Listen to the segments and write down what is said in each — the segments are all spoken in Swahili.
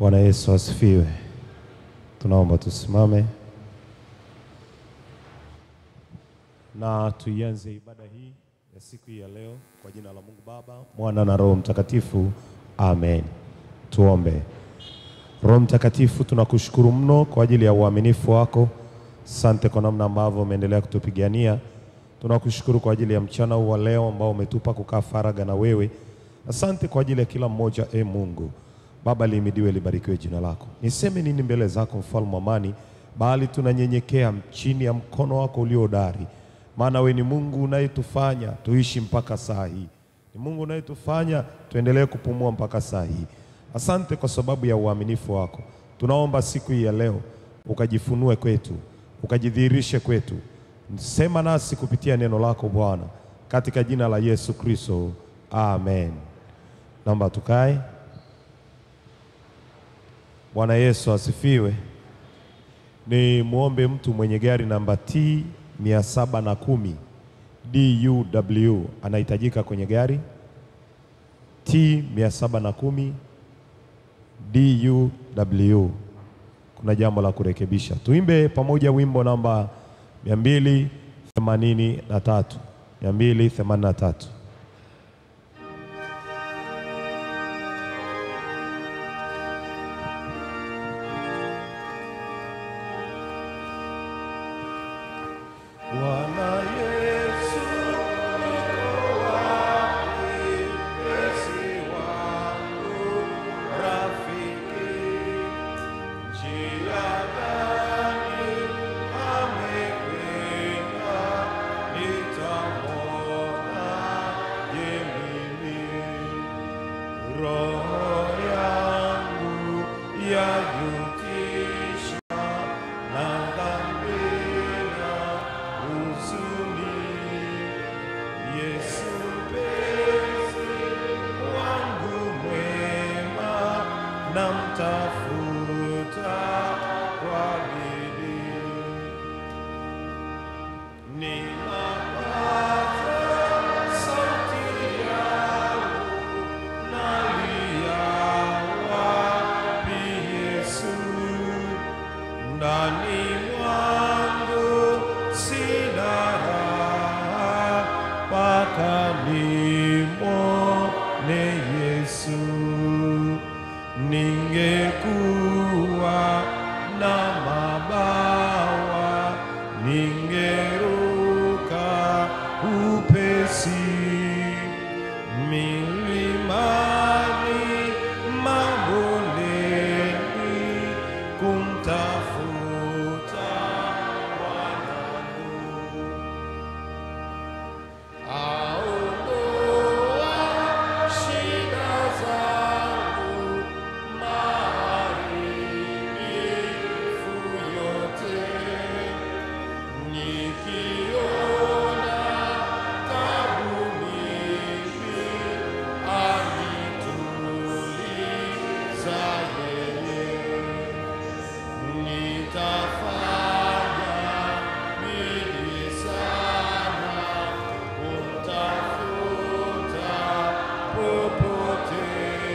Bwana Yesu asifiwe. Tunaomba tusimame na tuianze ibada hii ya siku hii ya leo kwa jina la Mungu Baba, Mwana na Roho Mtakatifu. Amen. Tuombe. Roho Mtakatifu, tunakushukuru mno kwa ajili ya uaminifu wako. Asante kwa namna ambavyo umeendelea kutupigania. Tunakushukuru kwa ajili ya mchana huu wa leo ambao umetupa kukaa faraga na wewe. Asante kwa ajili ya kila mmoja, e Mungu Baba, lihimidiwe libarikiwe jina lako. Niseme nini mbele zako, mfalme wa amani, bali tunanyenyekea chini ya mkono wako ulio hodari, maana we ni Mungu unayetufanya tuishi mpaka saa hii, ni Mungu unayetufanya tuendelee kupumua mpaka saa hii. Asante kwa sababu ya uaminifu wako. Tunaomba siku hii ya leo ukajifunue kwetu, ukajidhihirishe kwetu, sema nasi kupitia neno lako Bwana, katika jina la Yesu Kristo, amen. Naomba tukae. Bwana Yesu asifiwe. Ni muombe mtu mwenye gari namba T mia saba na kumi DUW anahitajika kwenye gari T mia saba na kumi DUW. Kuna jambo la kurekebisha. Tuimbe pamoja wimbo namba mia mbili themanini na tatu mia mbili themanini na tatu. Bwana Yesu niko wapi, Yesu wangu rafiki, njia gani amekwenda, nitamwona je mimi? Roho yangu yajutisha na dhambi na huzuni. Yesu mpenzi wangu mwema, namtafuta kwa bidii. Ninapata sauti yangu, nalia wapi Yesu? Ndani mwangu sina raha, mpaka nimwone Yesu. Ningekuwa na mabawa, ningeruka upesi milimani, mabondeni, kumtafuta Bwanangu. Aondoa shida zangu, maharibifu yote. Nikiona tabu mingi, anituliza yeye. Nitafanya bidii sana kumtafuta popote,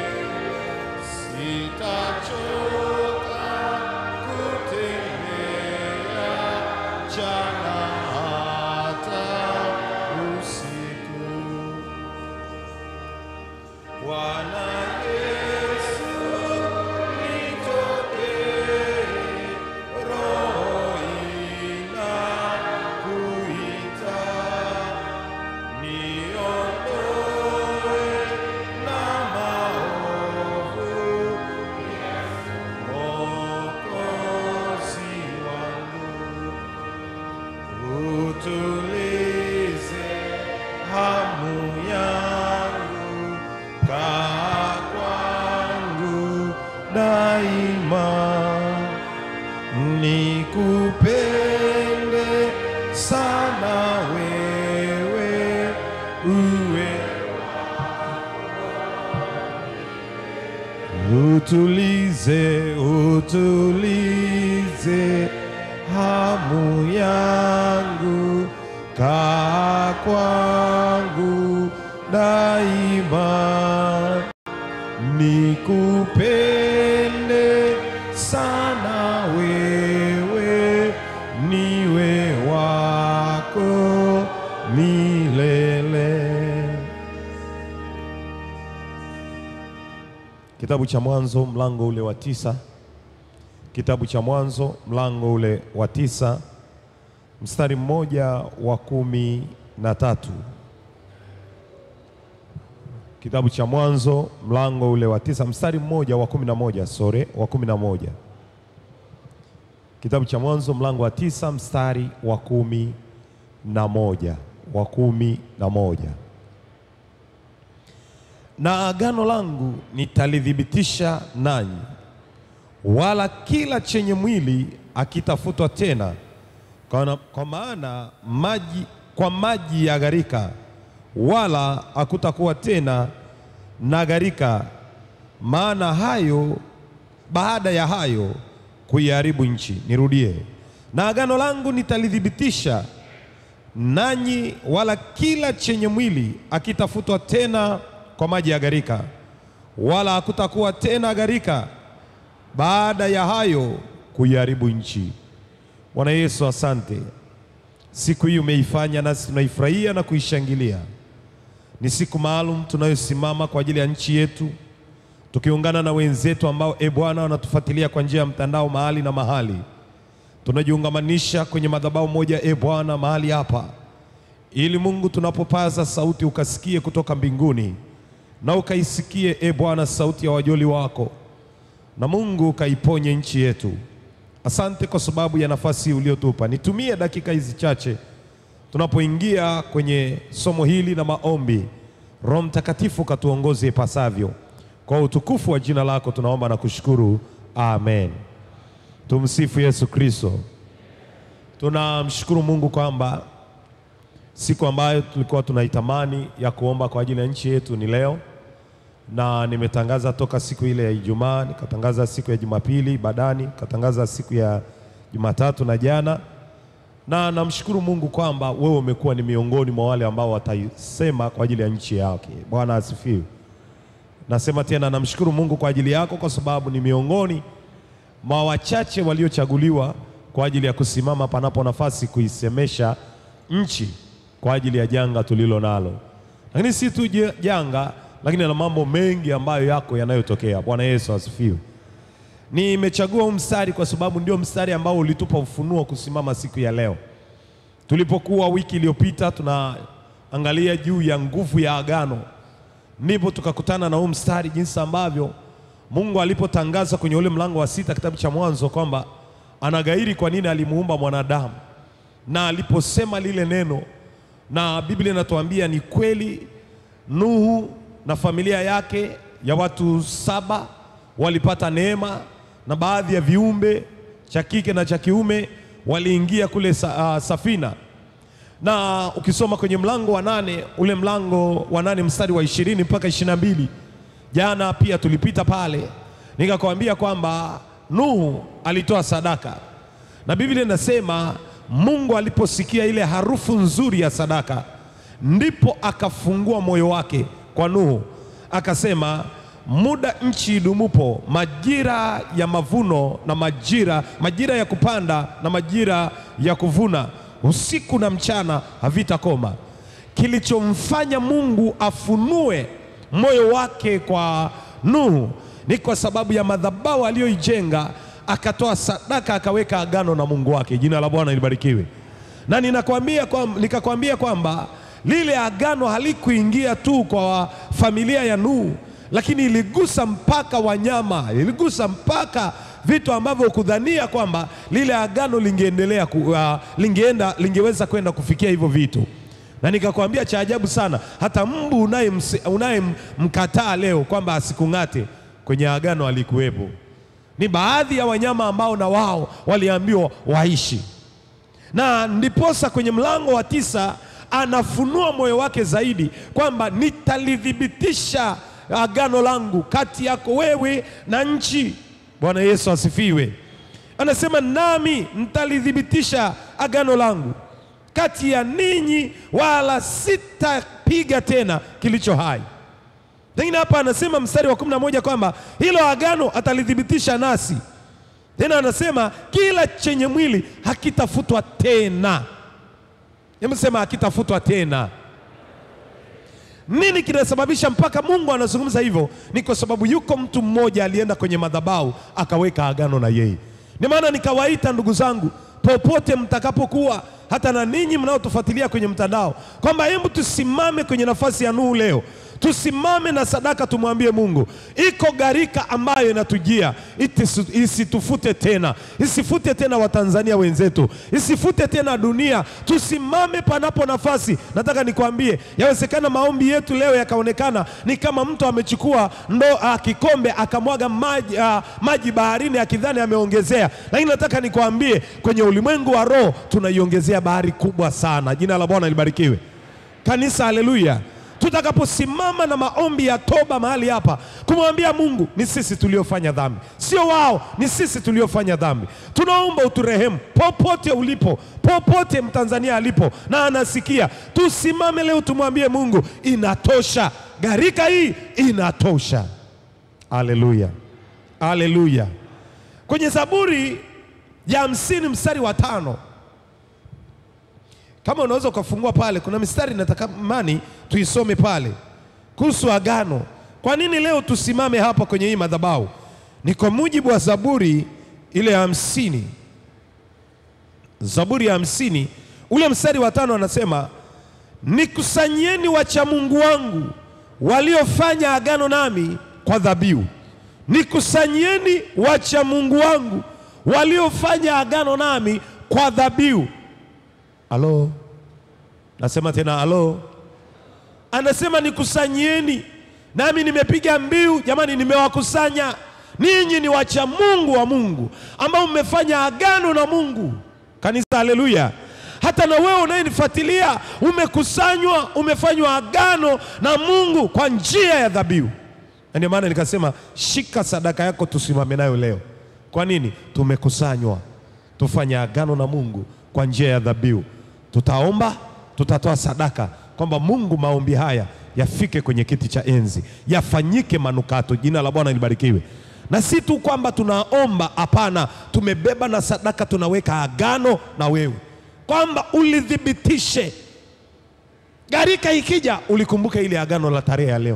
sitachoka kutembea mchana hata usiku. Bwana Yesu nitokee, roho inakuita, niondoe na maovu, Mwokozi wangu utulize hamu yangu, kaa kwangu daima, nikupende sana wewe, uwe utulize, utulize hamu yangu, kaa kwangu daima, nikupende Kitabu cha Mwanzo mlango ule wa tisa. Kitabu cha Mwanzo mlango ule wa tisa mstari mmoja wa kumi na tatu. Kitabu cha Mwanzo mlango ule wa tisa mstari mmoja wa kumi na moja sore wa kumi na moja. Kitabu cha Mwanzo mlango wa tisa mstari wa kumi na moja wa kumi na moja. Na agano langu nitalithibitisha nanyi, wala kila chenye mwili akitafutwa tena, kwa, kwa maana maji kwa maji ya gharika, wala hakutakuwa tena na gharika, maana hayo baada ya hayo kuiharibu nchi. Nirudie, na agano langu nitalithibitisha nanyi, wala kila chenye mwili akitafutwa tena kwa maji ya gharika, wala hakutakuwa tena gharika, baada ya hayo kuiharibu nchi. Bwana Yesu, asante. Siku hii umeifanya nasi tunaifurahia na kuishangilia. Ni siku maalum tunayosimama kwa ajili ya nchi yetu, tukiungana na wenzetu ambao e Bwana wanatufuatilia kwa njia ya mtandao mahali na mahali. Tunajiungamanisha kwenye madhabahu moja e Bwana mahali hapa, ili Mungu tunapopaza sauti ukasikie kutoka mbinguni na ukaisikie e Bwana sauti ya wajoli wako, na Mungu ukaiponye nchi yetu. Asante kwa sababu ya nafasi uliotupa. Nitumie dakika hizi chache tunapoingia kwenye somo hili na maombi. Roho Mtakatifu katuongoze ipasavyo. Kwa utukufu wa jina lako tunaomba na kushukuru, amen. Tumsifu Yesu Kristo. Tunamshukuru Mungu kwamba siku ambayo tulikuwa tunaitamani ya kuomba kwa ajili ya nchi yetu ni leo, na nimetangaza toka siku ile ya Ijumaa, nikatangaza siku ya Jumapili badani, nikatangaza siku ya Jumatatu na jana, na namshukuru Mungu kwamba wewe umekuwa ni miongoni mwa wale ambao wataisema kwa ajili ya nchi yake. Bwana asifiwe. Nasema tena, namshukuru Mungu kwa ajili yako, kwa sababu ni miongoni mwa wachache waliochaguliwa kwa ajili ya kusimama panapo nafasi kuisemesha nchi kwa ajili ya janga tulilo nalo, lakini si tu janga, lakini na mambo mengi ambayo yako yanayotokea. Bwana Yesu asifiwe. Nimechagua huu mstari kwa sababu ndio mstari ambao ulitupa ufunuo kusimama siku ya leo. Tulipokuwa wiki iliyopita tunaangalia juu ya nguvu ya agano, ndipo tukakutana na huu mstari, jinsi ambavyo Mungu alipotangaza kwenye ule mlango wa sita kitabu cha Mwanzo kwamba anagairi kwa nini alimuumba mwanadamu, na aliposema lile neno, na Biblia inatuambia ni kweli, Nuhu na familia yake ya watu saba walipata neema na baadhi ya viumbe cha kike na cha kiume waliingia kule sa, uh, safina na ukisoma kwenye mlango wa nane ule mlango wa nane mstari wa ishirini mpaka ishirini na mbili jana pia tulipita pale, nikakwambia kwamba Nuhu alitoa sadaka na Biblia inasema Mungu aliposikia ile harufu nzuri ya sadaka, ndipo akafungua moyo wake kwa Nuhu, akasema muda nchi idumupo, majira ya mavuno na majira majira ya kupanda na majira ya kuvuna, usiku na mchana havitakoma. Kilichomfanya Mungu afunue moyo wake kwa Nuhu ni kwa sababu ya madhabahu aliyoijenga, akatoa sadaka, akaweka agano na Mungu wake. Jina la Bwana libarikiwe. Na ninakwambia kwa, nikakwambia kwamba lile agano halikuingia tu kwa familia ya Nuhu lakini iligusa mpaka wanyama, iligusa mpaka vitu ambavyo kudhania kwamba lile agano lingeendelea uh, lingeenda lingeweza kwenda kufikia hivyo vitu. Na nikakwambia cha ajabu sana, hata mbu unayemkataa leo kwamba asikung'ate kwenye agano alikuwepo. Ni baadhi ya wanyama ambao na wao waliambiwa waishi, na ndiposa kwenye mlango wa tisa anafunua moyo wake zaidi kwamba nitalithibitisha agano langu kati yako wewe na nchi. Bwana Yesu asifiwe. Anasema nami nitalithibitisha agano langu kati ya ninyi, wala sitapiga tena kilicho hai. Lakini hapa anasema mstari wa kumi na moja kwamba hilo agano atalithibitisha nasi. Tena anasema kila chenye mwili hakitafutwa tena. Hebu sema hakitafutwa tena Nini kinasababisha mpaka Mungu anazungumza hivyo? Ni kwa sababu yuko mtu mmoja alienda kwenye madhabahu akaweka agano na yeye. Ni maana nikawaita ndugu zangu, popote mtakapokuwa, hata na ninyi mnaotufuatilia kwenye mtandao, kwamba hebu tusimame kwenye nafasi ya Nuhu leo tusimame na sadaka, tumwambie Mungu, iko gharika ambayo inatujia, itisu- isitufute tena, isifute tena Watanzania wenzetu, isifute tena dunia. Tusimame panapo nafasi. Nataka nikwambie, yawezekana maombi yetu leo yakaonekana ni kama mtu amechukua ndo ah, kikombe akamwaga maji, ah, maji baharini akidhani ameongezea, lakini nataka nikwambie, kwenye ulimwengu wa roho tunaiongezea bahari kubwa sana. Jina la Bwana libarikiwe. Kanisa, haleluya! Tutakaposimama na maombi ya toba mahali hapa, kumwambia Mungu, ni sisi tuliofanya dhambi, sio wao, ni sisi tuliofanya dhambi. Tunaomba uturehemu popote ulipo, popote Mtanzania alipo na anasikia. Tusimame leo tumwambie Mungu, inatosha, gharika hii inatosha. Haleluya, haleluya. Kwenye Zaburi ya hamsini mstari wa tano kama unaweza ukafungua pale, kuna mistari natakamani tuisome pale kuhusu agano. Kwa nini leo tusimame hapa kwenye hii madhabahu? Ni kwa mujibu wa Zaburi ile ya hamsini, Zaburi ya hamsini ule mstari wa tano anasema, nikusanyieni wacha Mungu wangu waliofanya agano nami kwa dhabihu. Nikusanyieni wacha Mungu wangu waliofanya agano nami kwa dhabihu. Halo, nasema tena halo. Anasema nikusanyieni, nami nimepiga mbiu. Jamani, nimewakusanya ninyi, ni wacha Mungu wa Mungu ambao mmefanya agano na Mungu. Kanisa, haleluya! Hata na wewe unayenifuatilia umekusanywa, umefanywa agano na Mungu kwa njia ya dhabihu. Na ndio maana nikasema shika sadaka yako, tusimame nayo leo. Kwa nini? Tumekusanywa tufanye agano na Mungu kwa njia ya dhabihu. Tutaomba, tutatoa sadaka kwamba Mungu, maombi haya yafike kwenye kiti cha enzi, yafanyike manukato. Jina la Bwana libarikiwe. Na si tu kwamba tunaomba, hapana, tumebeba na sadaka, tunaweka agano na wewe kwamba ulithibitishe, gharika ikija, ulikumbuka ile agano la tarehe ya leo.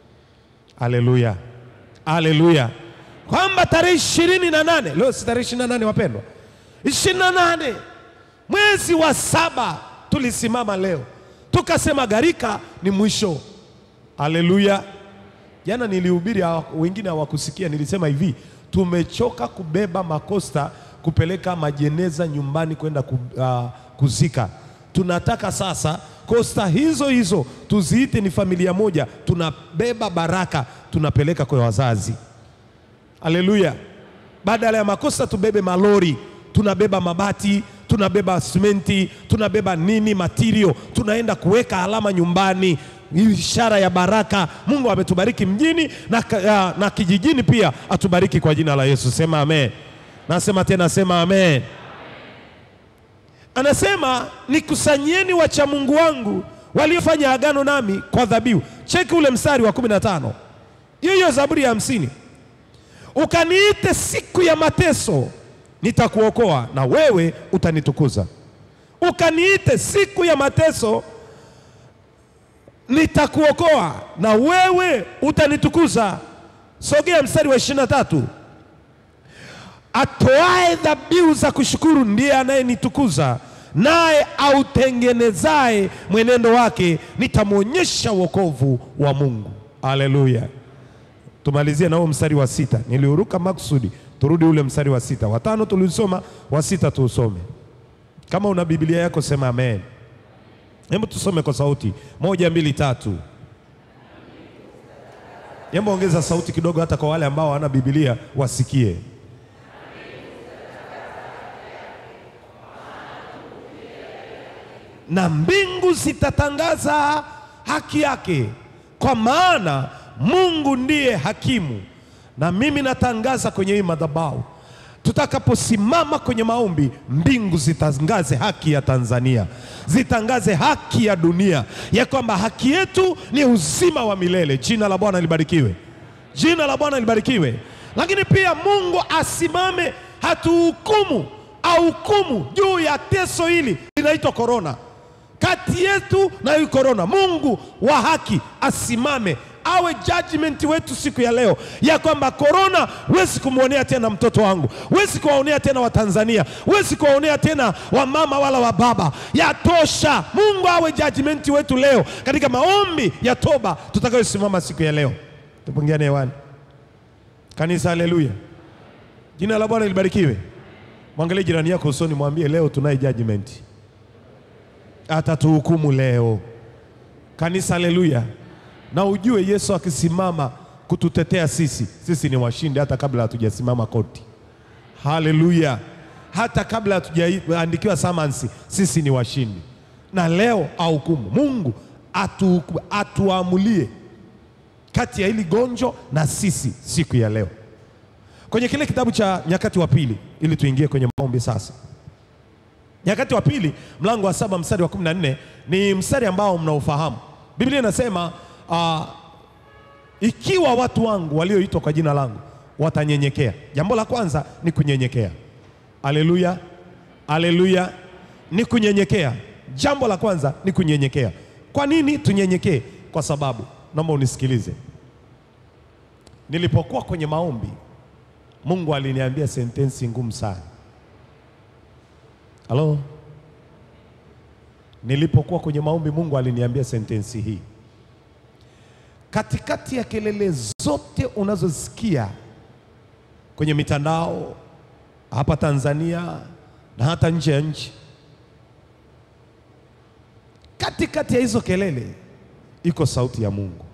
Haleluya, haleluya, kwamba tarehe ishirini na nane leo si tarehe ishirini na nane wapendwa, ishirini na nane mwezi wa saba tulisimama leo tukasema gharika ni mwisho. Haleluya! Jana nilihubiri, hawa- wengine hawakusikia. Nilisema hivi, tumechoka kubeba makosta kupeleka majeneza nyumbani kwenda ku, ah, kuzika. Tunataka sasa kosta hizo hizo tuziite ni familia moja, tunabeba baraka tunapeleka kwa wazazi. Haleluya! Badala ya makosta tubebe malori, tunabeba mabati, tunabeba simenti, tunabeba nini material, tunaenda kuweka alama nyumbani, ishara ya baraka. Mungu ametubariki mjini na, ka- ya- na kijijini pia, atubariki kwa jina la Yesu. Sema amen. Nasema tena, sema amen. Anasema nikusanyeni wacha Mungu wangu waliofanya agano nami kwa dhabihu. Cheki ule mstari wa kumi na tano hiyo hiyo Zaburi ya hamsini ukaniite siku ya mateso, nitakuokoa na wewe utanitukuza. Ukaniite siku ya mateso, nitakuokoa na wewe utanitukuza. Sogea mstari wa ishirini na tatu atoae dhabihu za kushukuru ndiye anayenitukuza, naye autengenezaye mwenendo wake nitamwonyesha wokovu wa Mungu. Haleluya! Tumalizie na huo mstari wa sita, niliuruka makusudi, turudi ule mstari wa sita. Watano tulisoma, wa sita tuusome. Kama una Biblia yako sema amen. Hebu tusome kwa sauti moja, mbili, tatu. Hebu ongeza sauti kidogo, hata kwa wale ambao hawana Biblia wasikie. na mbingu zitatangaza haki yake, kwa maana Mungu ndiye hakimu. Na mimi natangaza kwenye hii madhabahu, tutakaposimama kwenye maombi, mbingu zitangaze haki ya Tanzania, zitangaze haki ya dunia, ya kwamba haki yetu ni uzima wa milele. Jina la Bwana libarikiwe, jina la Bwana libarikiwe. Lakini pia Mungu asimame, hatuhukumu, ahukumu juu ya teso hili linaitwa korona kati yetu na hii korona. Mungu wa haki asimame awe judgment wetu siku ya leo, ya kwamba korona, huwezi kumwonea tena mtoto wangu, huwezi kuwaonea tena Watanzania, huwezi kuwaonea tena wamama wala wababa. Yatosha. Mungu awe judgment wetu leo katika maombi ya toba tutakayosimama siku ya leo. Tupungiane hewani kanisa, haleluya. Jina la Bwana libarikiwe. Mwangalie jirani yako usoni, mwambie leo tunaye judgment, atatuhukumu leo. Kanisa, haleluya. Na ujue Yesu akisimama kututetea sisi, sisi ni washindi hata kabla hatujasimama koti. Haleluya! Hata kabla hatujaandikiwa samansi, sisi ni washindi, na leo ahukumu. Mungu atu, atuamulie kati ya hili gonjo na sisi siku ya leo, kwenye kile kitabu cha Nyakati wa Pili, ili tuingie kwenye maombi sasa. Nyakati wa Pili mlango wa saba mstari wa kumi na nne ni mstari ambao mnaufahamu. Biblia inasema uh, ikiwa watu wangu walioitwa kwa jina langu watanyenyekea. Jambo la kwanza ni kunyenyekea. Aleluya, aleluya, ni kunyenyekea. Jambo la kwanza ni kunyenyekea. Kwa nini tunyenyekee? Kwa sababu, naomba unisikilize, nilipokuwa kwenye maombi, Mungu aliniambia sentensi ngumu sana. Halo, nilipokuwa kwenye maombi, Mungu aliniambia sentensi hii katikati ya kelele zote unazosikia kwenye mitandao hapa Tanzania na hata nje ya nchi, katikati ya hizo kelele iko sauti ya Mungu.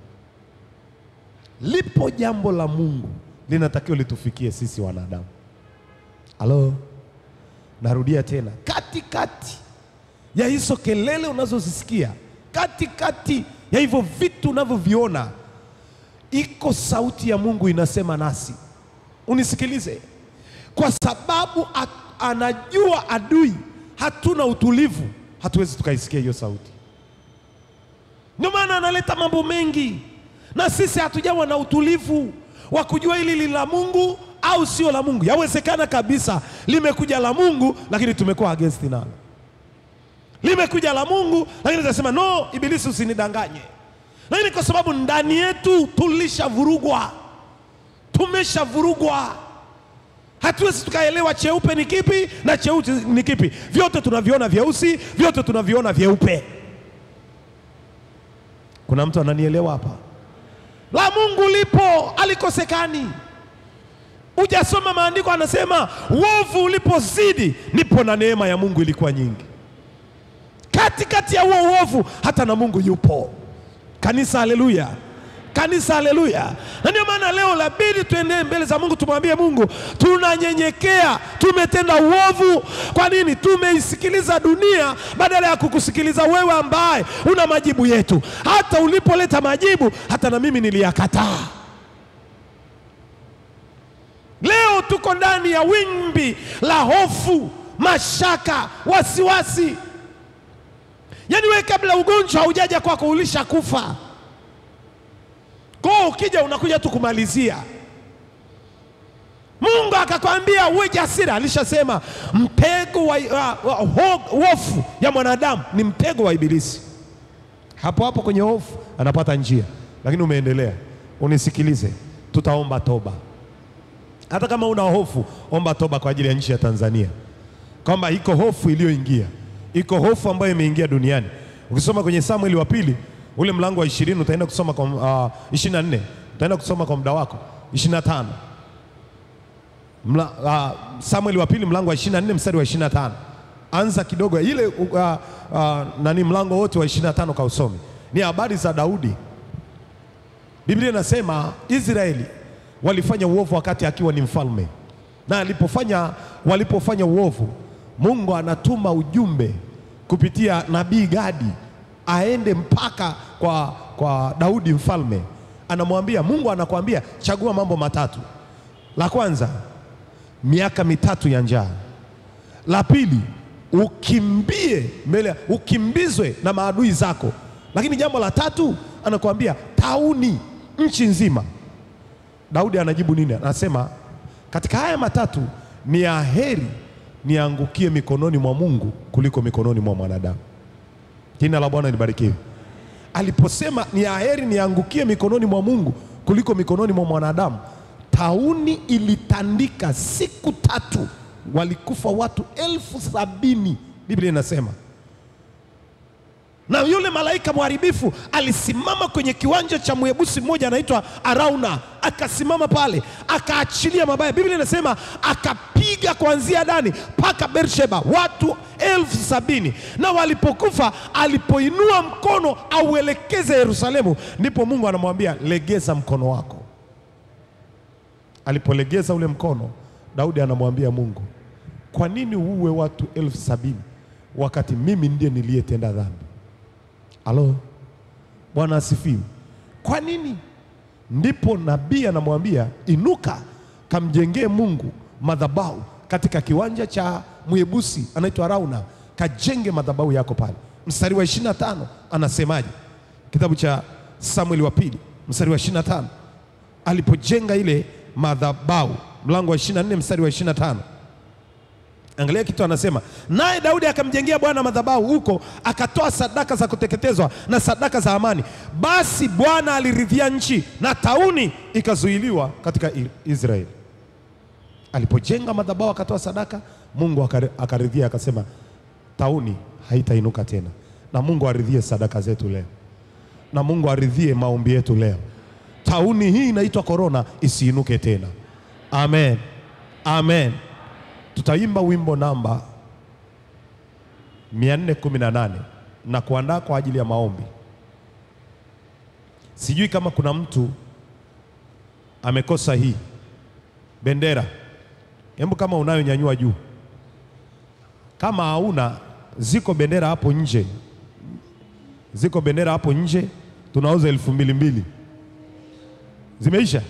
Lipo jambo la Mungu linatakiwa litufikie sisi wanadamu. Halo, narudia tena, katikati ya hizo kelele unazozisikia, katikati ya hivyo vitu unavyoviona, iko sauti ya Mungu inasema nasi. Unisikilize, kwa sababu at, anajua adui hatuna utulivu, hatuwezi tukaisikia hiyo sauti. Ndio maana analeta mambo mengi, na sisi hatujawa na utulivu wa kujua hili li la Mungu au sio la Mungu. Yawezekana kabisa limekuja la Mungu, lakini tumekuwa against nalo limekuja la Mungu lakini tunasema no, ibilisi usinidanganye. Lakini kwa sababu ndani yetu tulishavurugwa, tumeshavurugwa, hatuwezi tukaelewa cheupe ni kipi na cheusi ni kipi. Vyote tunaviona vyeusi, vyote tunaviona vyeupe. Kuna mtu ananielewa hapa? La Mungu lipo, alikosekani. Ujasoma maandiko, anasema uovu ulipozidi, ndipo na neema ya Mungu ilikuwa nyingi katikati ya huo uovu hata na Mungu yupo. Kanisa, haleluya! Kanisa, haleluya! Na ndio maana leo labidi tuendee mbele za Mungu, tumwambie Mungu tunanyenyekea, tumetenda uovu. Kwa nini? Tumeisikiliza dunia badala ya kukusikiliza wewe, ambaye una majibu yetu. Hata ulipoleta majibu, hata na mimi niliyakataa. Leo tuko ndani ya wimbi la hofu, mashaka, wasiwasi Yaani wewe kabla ugonjwa haujaja kwako ulishakufa. Kwa hiyo ukija unakuja tu kumalizia. Mungu akakwambia uwe jasiri, alishasema mtego wa hofu ya mwanadamu ni mtego wa Ibilisi. Hapo hapo kwenye hofu anapata njia, lakini umeendelea. Unisikilize, tutaomba toba. Hata kama una hofu, omba toba kwa ajili ya nchi ya Tanzania, kwamba iko hofu iliyoingia iko hofu ambayo imeingia duniani. Ukisoma kwenye Samueli wa pili ule mlango wa ishirini utaenda kusoma kwa uh, ishirini na nne utaenda kusoma kwa muda wako ishirini na tano Mla, uh, Samueli wa pili mlango wa ishirini na nne mstari wa ishirini na tano anza kidogo ile uh, uh, nani mlango wote wa ishirini na tano kausome, ni habari za Daudi. Biblia inasema Israeli walifanya uovu wakati akiwa ni mfalme, na alipofanya walipofanya uovu Mungu anatuma ujumbe kupitia nabii Gadi aende mpaka kwa, kwa Daudi mfalme, anamwambia Mungu anakuambia chagua mambo matatu. La kwanza miaka mitatu ya njaa, la pili ukimbie mbele, ukimbizwe na maadui zako, lakini jambo la tatu anakuambia tauni nchi nzima. Daudi anajibu nini? Anasema katika haya matatu ni aheri niangukie mikononi mwa Mungu kuliko mikononi mwa mwanadamu. Jina la Bwana libarikiwe. Aliposema ni aheri niangukie mikononi mwa Mungu kuliko mikononi mwa mwanadamu, tauni ilitandika siku tatu, walikufa watu elfu sabini Biblia inasema na yule malaika mharibifu alisimama kwenye kiwanja cha mwebusi mmoja anaitwa Arauna, akasimama pale akaachilia mabaya. Biblia inasema akapiga kuanzia Dani mpaka Beersheba watu elfu sabini na walipokufa, alipoinua mkono auelekeze Yerusalemu, ndipo Mungu anamwambia legeza mkono wako. Alipolegeza ule mkono, Daudi anamwambia Mungu, kwa nini uue watu elfu sabini wakati mimi ndiye niliyetenda dhambi? Halo, Bwana asifiwe. Kwa nini? Ndipo nabii anamwambia inuka, kamjengee Mungu madhabahu katika kiwanja cha Mwebusi anaitwa Arauna, kajenge madhabahu yako pale. Mstari wa 25 anasemaje? Kitabu cha Samueli wa pili mstari wa 25, alipojenga ile madhabahu, mlango wa 24 mstari wa 25 Angalia kitu anasema, naye Daudi akamjengea Bwana madhabahu huko, akatoa sadaka za kuteketezwa na sadaka za amani. Basi Bwana aliridhia nchi na tauni ikazuiliwa katika I- Israeli. Alipojenga madhabahu akatoa sadaka, Mungu akari- akaridhia, akasema tauni haitainuka tena. Na Mungu aridhie sadaka zetu leo, na Mungu aridhie maombi yetu leo. Tauni hii inaitwa korona isiinuke tena. Amen, amen. Tutaimba wimbo namba 418 na kuandaa kwa ajili ya maombi. Sijui kama kuna mtu amekosa hii bendera. Hebu kama unayo nyanyua juu. Kama hauna, ziko bendera hapo nje, ziko bendera hapo nje, tunauza elfu mbili mbili. Zimeisha?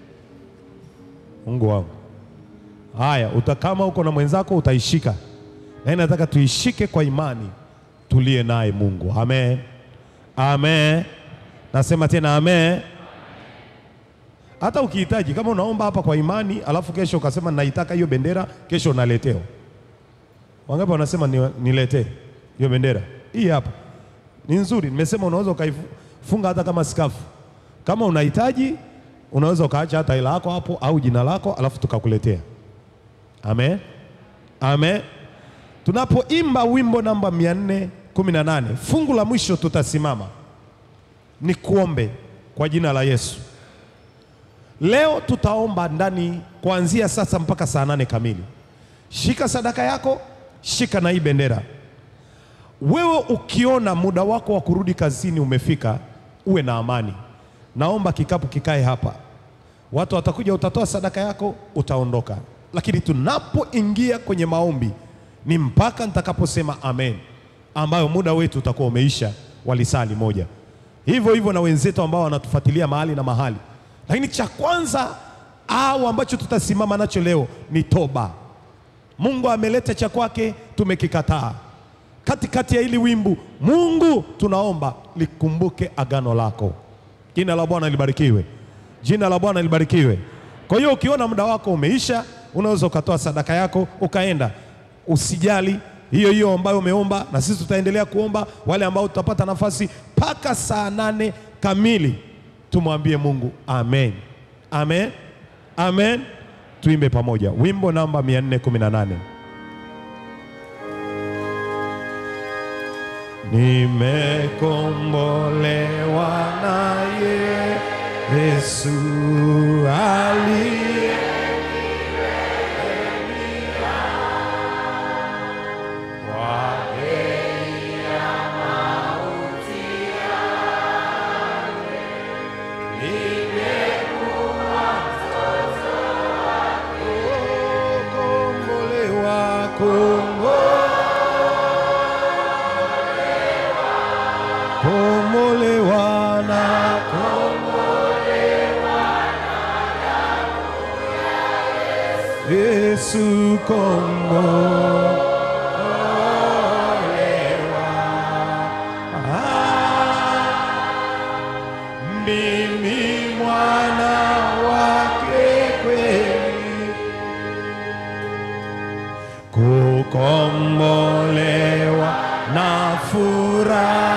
Mungu wangu. Haya, uta kama uko na mwenzako utaishika, na nataka tuishike kwa imani, tulie naye Mungu. Amen, amen. Nasema tena amen. Hata ukihitaji kama unaomba hapa kwa imani, alafu kesho ukasema naitaka hiyo bendera, kesho unaletewa. Wangapi wanasema ni, niletee hiyo bendera? Hii hapa ni nzuri, nimesema unaweza ukaifunga hata kama skafu. Kama unahitaji unaweza ukaacha hata hela yako hapo au jina lako, alafu tukakuletea. Amen, amen. Tunapoimba wimbo namba 418 fungu la mwisho tutasimama, ni kuombe kwa jina la Yesu. Leo tutaomba ndani kuanzia sasa mpaka saa nane kamili. Shika sadaka yako, shika na hii bendera. Wewe ukiona muda wako wa kurudi kazini umefika, uwe na amani. Naomba kikapu kikae hapa, watu watakuja, utatoa sadaka yako, utaondoka. Lakini tunapoingia kwenye maombi ni mpaka nitakaposema amen, ambayo muda wetu utakuwa umeisha walisali moja. Hivyo hivyo na wenzetu ambao wanatufuatilia mahali na mahali. Lakini cha kwanza au ambacho tutasimama nacho leo ni toba. Mungu ameleta cha kwake, tumekikataa. Katikati ya hili wimbu, Mungu tunaomba likumbuke agano lako. Jina la Bwana libarikiwe, jina la Bwana libarikiwe. Kwa hiyo ukiona muda wako umeisha, unaweza ukatoa sadaka yako ukaenda, usijali hiyo hiyo ambayo umeomba, na sisi tutaendelea kuomba. Wale ambao tutapata nafasi mpaka saa nane kamili, tumwambie Mungu amen, amen, amen. Tuimbe pamoja wimbo namba 418. Nimekombolewa naye Yesu aliye kwa bei ya mauti yake. Nimekuwa mtoto wake. Kombolewa, kombolewa, kombolewa na Yesu kombolewa. Ah, mimi mwana wake kweli, kukombolewa na furaha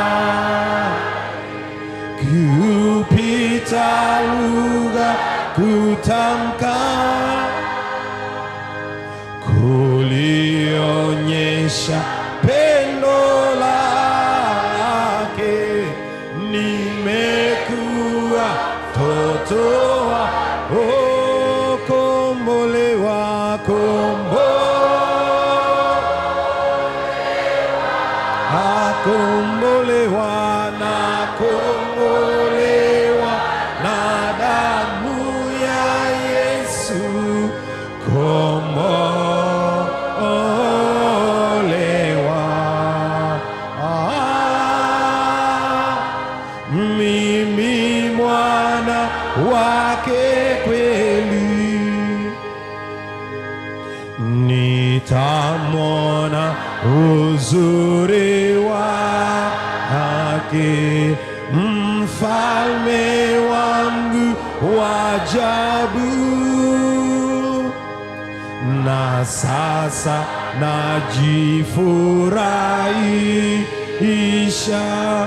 lugha kutamka kulionyesha pendo lake, nimekuwa toto wa oh, kombolewa kombo akombolewa na kombolewa na damu ya Yesu kombolewa ah, mimi mwana wake kweli nitamwona uzuri wake, mfalme wangu wa ajabu. Na sasa najifurahisha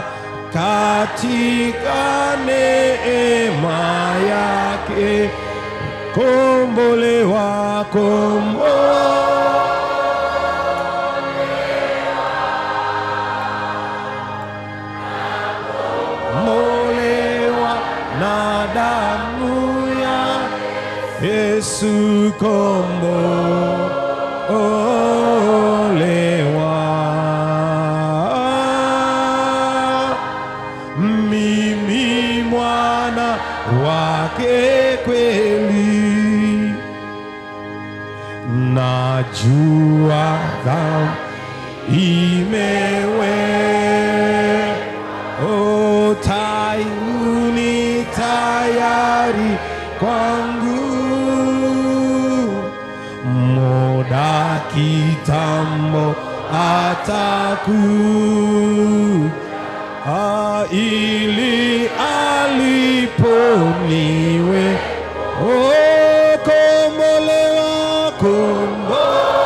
katika neema yake kombolewa kombo molewa na damu ya Yesu kombo olewa mimi mwana wake kweli, najua dhambi imewe o tayuni tayari kwangu muda kitambo ataku Ah, ili aliponiwe oh, kombolewa kombo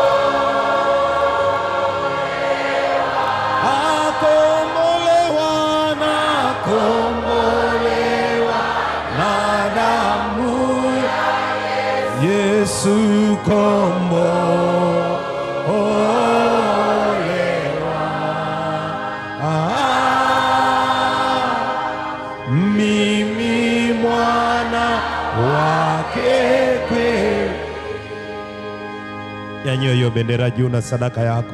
akombolewa na kombolewa na damu ya Yesu kombo Ah, mimi mwana wake kweli. Nyanyua hiyo bendera juu na sadaka yako,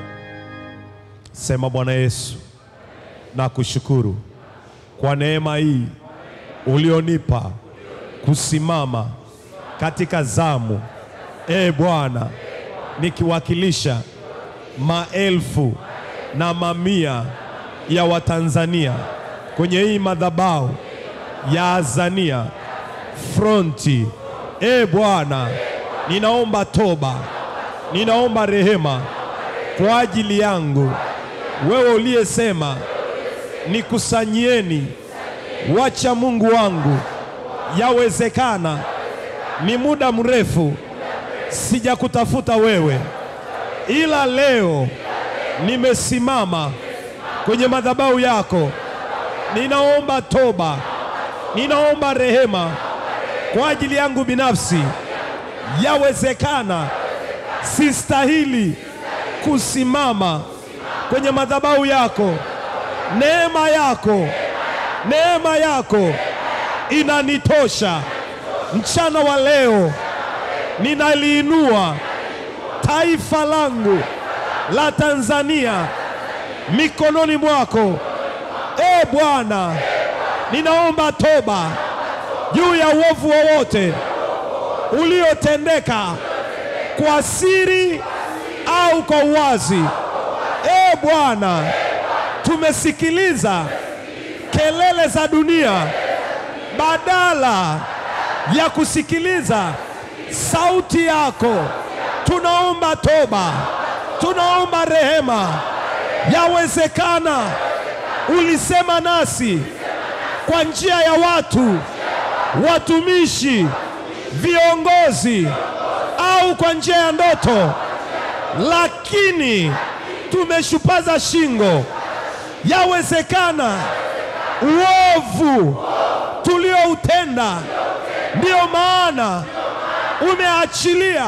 sema Bwana Yesu, nakushukuru kwa neema hii ulionipa kusimama katika zamu, e Bwana, nikiwakilisha maelfu na mamia ya Watanzania kwenye hii madhabahu ya Azania fronti. E Bwana, ninaomba toba, ninaomba rehema kwa ajili yangu, wewe uliyesema nikusanyieni wacha Mungu wangu, yawezekana ni muda mrefu sijakutafuta wewe, ila leo nimesimama kwenye madhabahu yako, ninaomba toba, ninaomba rehema kwa ajili yangu binafsi. Yawezekana sistahili kusimama kwenye madhabahu yako. Neema yako, neema yako inanitosha. Mchana wa leo ninaliinua taifa langu la Tanzania mikononi mwako. E Bwana, ninaomba toba juu ya uovu wowote uliotendeka kwa siri au kwa uwazi. E Bwana, tumesikiliza kelele za dunia badala ya kusikiliza sauti yako. Tunaomba toba, tunaomba rehema. Yawezekana ulisema nasi kwa njia ya watu, watumishi, viongozi au kwa njia ya ndoto, lakini tumeshupaza shingo. Yawezekana uovu tulio ulioutenda, ndiyo maana umeachilia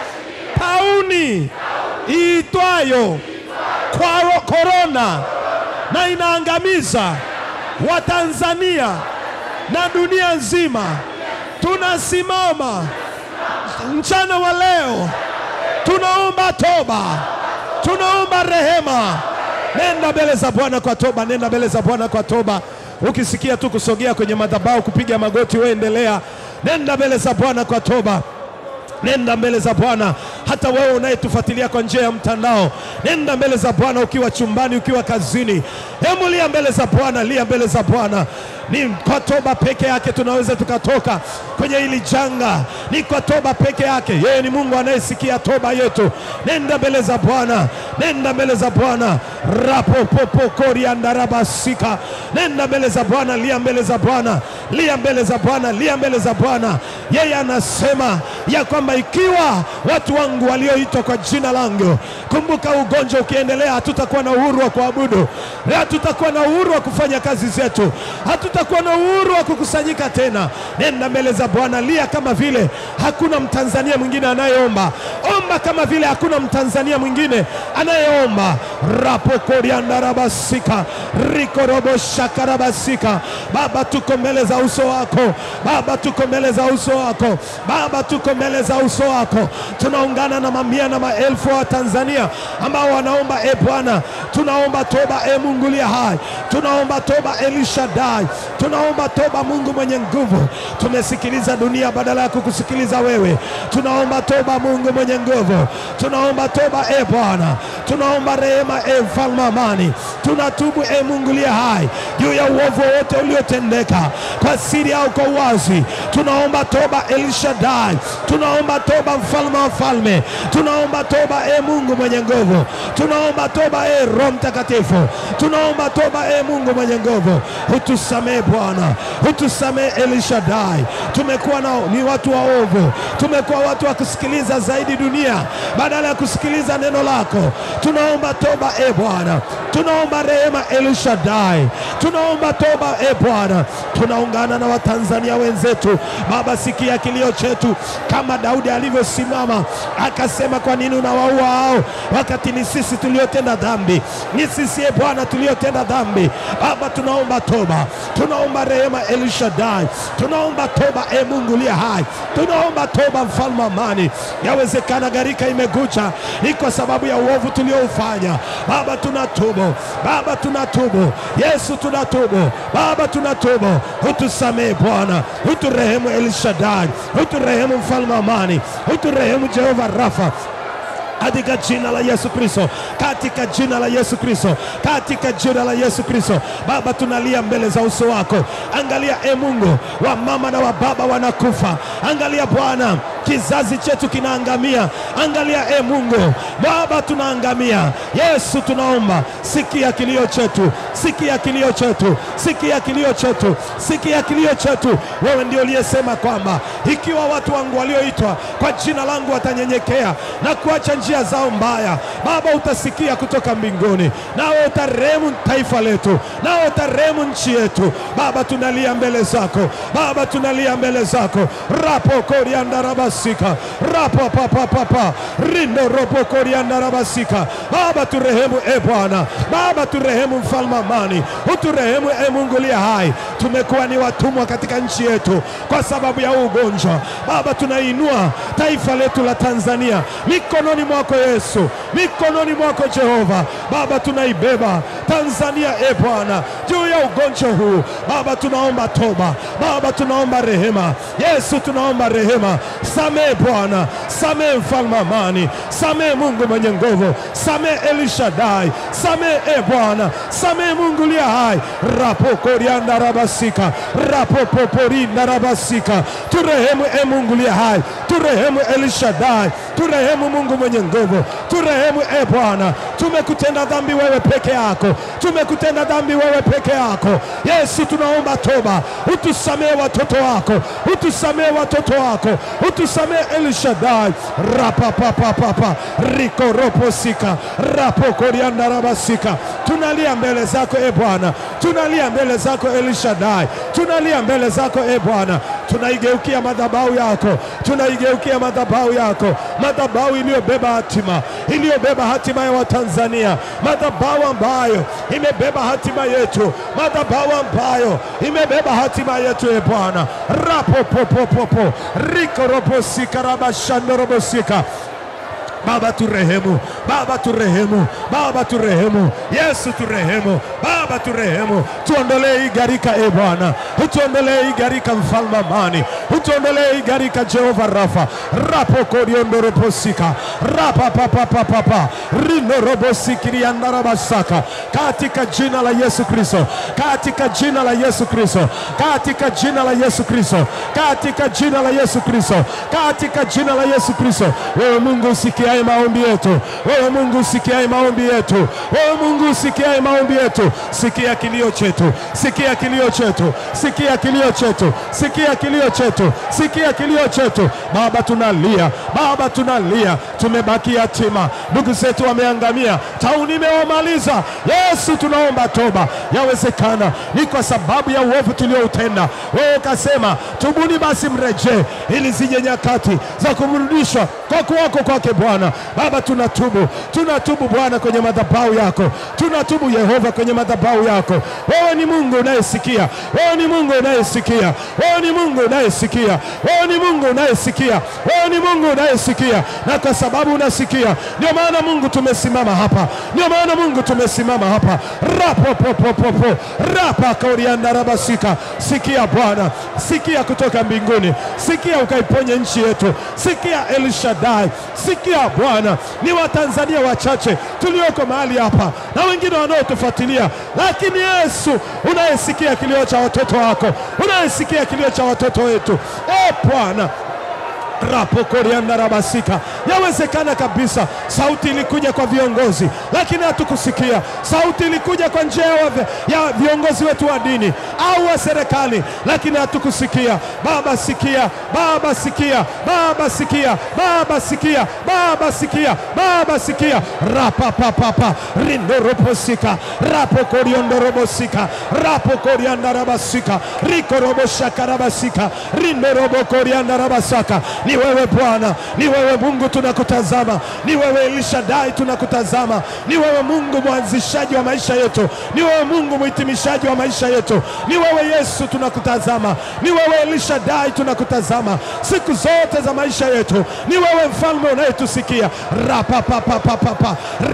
tauni iitwayo kwaro- korona na inaangamiza Watanzania na dunia nzima. Tunasimama mchana wa leo, tunaomba toba, tunaomba rehema. Nenda mbele za Bwana kwa toba, nenda mbele za Bwana kwa toba. Ukisikia tu kusogea kwenye madhabahu, kupiga magoti, wewe endelea, nenda mbele za Bwana kwa toba. Nenda mbele za Bwana. Hata wewe unayetufuatilia kwa njia ya mtandao, nenda mbele za Bwana ukiwa chumbani, ukiwa kazini, hebu lia mbele za Bwana, lia mbele za Bwana. Ni kwa toba peke yake tunaweza tukatoka kwenye hili janga, ni kwa toba peke yake. Yeye ni Mungu anayesikia toba yetu. Nenda mbele za Bwana, nenda mbele za Bwana. rapopopokoriandarabasika nenda mbele za Bwana, lia mbele za Bwana, lia mbele za Bwana, lia mbele za Bwana. Yeye anasema ya kwamba ikiwa watu wangu walioitwa kwa jina langu, kumbuka, ugonjwa ukiendelea, hatutakuwa na uhuru wa kuabudu, hatutakuwa na uhuru wa kufanya kazi zetu, hatutakuwa na uhuru wa kukusanyika tena. Nenda mbele za Bwana, lia kama vile hakuna Mtanzania mwingine anayeomba, omba kama vile hakuna Mtanzania mwingine anayeomba. rapokoriandarabasika rikoroboshakarabasika Baba, tuko mbele za uso wako Baba, tuko mbele za uso wako Baba, tuko mbele za uso wako. Tunaungana na mamia na maelfu wa Tanzania ambao wanaomba, e Bwana, tunaomba toba, e Mungu liye hai, tunaomba toba, Elishadai, tunaomba toba, Mungu mwenye nguvu. Tumesikiliza dunia badala ya kukusikiliza wewe, tunaomba toba, Mungu mwenye nguvu, tunaomba toba, e Bwana, tunaomba rehema, e mfalme amani, tunatubu, e Mungu liye hai, juu ya uovu wote uliotendeka kwa siri au kwa uwazi. Tunaomba toba Elishadai, tunaomba toba mfalme wa falme, tunaomba toba e Mungu mwenye nguvu, tunaomba toba e Roho Mtakatifu, tunaomba toba e Mungu mwenye nguvu, utusamee Bwana, utusamee Elishadai. Tumekuwa na ni watu waovu, tumekuwa watu wa kusikiliza zaidi dunia badala ya kusikiliza neno lako. Tunaomba toba e Bwana, tunaomba rehema Elishadai, tunaomba toba e Bwana. Tunaungana na Watanzania wenzetu Baba, sikia kilio chetu, kama Daudi alivyosimama akasema, kwa nini unawaua hao wakati ni sisi tuliotenda dhambi? Ni sisi e Bwana tuliotenda dhambi. Baba, tunaomba toba, tunaomba rehema Elishadai, tunaomba toba e Mungu liye hai, tunaomba toba mfalme amani. Yawezekana gharika imegucha, ni kwa sababu ya uovu tulioufanya. Baba, tunatubu Baba, tunatubu Yesu, tunatubu Baba, tunatubu utusamee Bwana, uturehemu Elishadai, uturehemu mfalme amani, uturehemu Jehova Rafa katika jina la Yesu Kristo, katika jina la Yesu Kristo, katika jina la Yesu Kristo. Baba, tunalia mbele za uso wako. Angalia e Mungu, wa mama na wa baba wanakufa. Angalia Bwana, kizazi chetu kinaangamia. Angalia e Mungu, Baba, tunaangamia. Yesu, tunaomba sikia kilio chetu, sikia kilio chetu, sikia kilio chetu, sikia kilio chetu. Wewe ndio uliyesema kwamba ikiwa watu wangu walioitwa kwa jina langu watanyenyekea na kuacha njia zao mbaya, Baba, utasikia kutoka mbinguni, nawe utarehemu taifa letu, nawe utarehemu nchi yetu. Baba, tunalia mbele zako Baba, tunalia mbele zako rapo koriandarabasika rapo papapapa rindo ropo koriandarabasika. Baba, turehemu e Bwana, Baba, turehemu mfalme amani, uturehemu e Mungu liye hai. Tumekuwa ni watumwa katika nchi yetu kwa sababu ya ugonjwa. Baba, tunainua taifa letu la Tanzania mikononi mwako Yesu, mikononi mwako Jehova. Baba, tunaibeba Tanzania e Bwana juu ya ugonjwa huu. Baba, tunaomba toba. Baba, tunaomba rehema. Yesu, tunaomba rehema. Samee Bwana, samee mfalme amani, samee Mungu mwenye nguvu, samee Elishadai, samee e Bwana, samee Mungu liye hai. rapokorianda rabasika rapopoporinda rabasika, turehemu e Mungu liye hai, turehemu El Shaddai, turehemu Mungu mwenye nguvu, turehemu e Bwana, tumekutenda dhambi wewe peke yako, tumekutenda dhambi wewe peke yako. Yesu, tunaomba toba, utusamee watoto wako, utusamee watoto wako, utusamee El Shaddai. rapapapapapa rikoroposika rapokoriandarabasika tunalia mbele zako e Bwana, tunalia mbele zako El Shaddai, tunalia mbele zako e Bwana, tunaigeukia madhabahu yako, tunaigeukia madhabahu yako, madhabahu iliyobeba hatima, iliyobeba hatima ya Watanzania, madhabahu ambayo imebeba hatima yetu, madhabahu ambayo imebeba hatima yetu e Bwana, rapopopopopo rikoroposika rabashandorobosika Baba turehemu, Baba turehemu, Baba turehemu, Yesu turehemu, Baba turehemu, tuondolee hii gharika e Bwana, utuondolee hii gharika, mfalme amani, utuondolee hii gharika, Jehova Rafa, rapokoriondoroposika rapapapapapa rinorobosikiриандарabasaka katika jina la Yesu Kristo, katika jina la Yesu Kristo, katika jina la Yesu Kristo, katika jina la Yesu Kristo, katika jina la Yesu Kristo, wewe Mungu usikiaye maombi yetu, wewe Mungu usikiaye maombi yetu, wewe Mungu usikiaye maombi yetu, sikia kilio chetu, sikia kilio chetu, sikia kilio chetu, sikia kilio chetu, sikia kilio chetu. Baba tunalia, Baba tunalia, tumebaki yatima, ndugu zetu wameangamia, tauni imewamaliza. Yesu tunaomba toba, yawezekana ni kwa sababu ya uovu tulioutenda. Wewe ukasema tubuni basi mrejee, ili zije nyakati za kumrudishwa kwa kuwako kwake Bwana. Baba tunatubu, tunatubu Bwana kwenye madhabahu yako, tunatubu Yehova kwenye madhabahu yako. Wewe ni Mungu unayesikia, wewe ni Mungu unayesikia, wewe ni Mungu unayesikia, wewe ni Mungu unayesikia, wewe ni Mungu unayesikia, na kwa sababu unasikia, ndio maana Mungu tumesimama hapa, ndio maana Mungu tumesimama hapa. rapopopopopo rapa kauriandarabasika. Sikia Bwana, sikia kutoka mbinguni, sikia ukaiponye nchi yetu, sikia El Shaddai, sikia Bwana, ni Watanzania wachache tulioko mahali hapa na wengine wanaotufuatilia, lakini Yesu unayesikia kilio cha watoto wako, unayesikia kilio cha watoto wetu, e Bwana rapokoriandarabasika yawezekana kabisa sauti ilikuja kwa viongozi lakini hatukusikia sauti ilikuja kwa njia ya, ya viongozi wetu wa dini au wa serikali lakini hatukusikia baba sikia baba sikia baba sikia baba sikia baba sikia baba sikia rapapapapa rindoroposika rapokoriondorobosika rapokoriandarabasika rikoroboshakarabasika rindorobokoriandarabasaka ni wewe Bwana, ni wewe Mungu tunakutazama, ni wewe Elishadai tunakutazama, ni wewe Mungu mwanzishaji wa maisha yetu, ni wewe Mungu mhitimishaji wa maisha yetu, ni wewe Yesu tunakutazama, ni wewe Elishadai tunakutazama siku zote za maisha yetu, ni wewe mfalme unayetusikia. rapapapapapa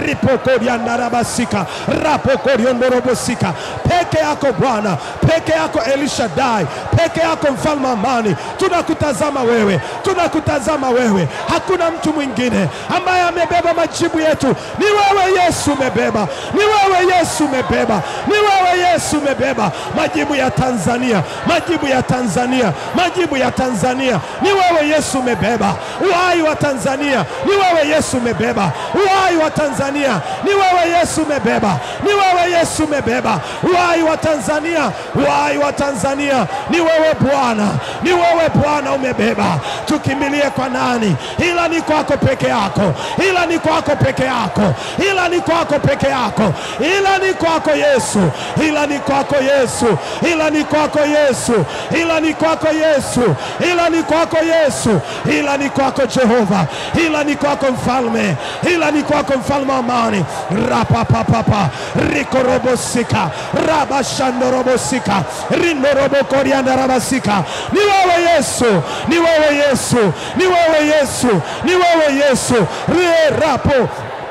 ripokoriandarabasika rapokoriondorobosika peke yako Bwana, peke yako Elishadai, peke yako mfalme amani, tunakutazama wewe tunakutazama wewe, hakuna mtu mwingine ambaye amebeba majibu yetu. Ni wewe Yesu umebeba, ni wewe Yesu umebeba, ni wewe Yesu umebeba majibu ya Tanzania, majibu ya Tanzania, majibu ya Tanzania. Ni wewe Yesu umebeba uhai wa Tanzania, ni wewe Yesu umebeba uhai wa Tanzania, ni wewe Yesu umebeba, ni wewe Yesu umebeba uhai wa Tanzania, uhai wa Tanzania, ni wewe Bwana, ni wewe Bwana umebeba tukimbilie kwa nani? Ila ni kwako peke yako, ila ni kwako peke yako, ila ni kwako peke yako, ila ni kwako Yesu, ila ni kwako Yesu, ila ni kwako Yesu, ila ni kwako Yesu, ila ni kwako Yesu, ila ni kwako Jehova, ila ni kwako mfalme, ila ni kwako mfalme wa amani. rapapapapa rikorobosika rabashandorobosika rinorobokoriandarabasika ni wewe Yesu, ni wewe Yesu, ni wewe Yesu, ni wewe Yesu. Re rapo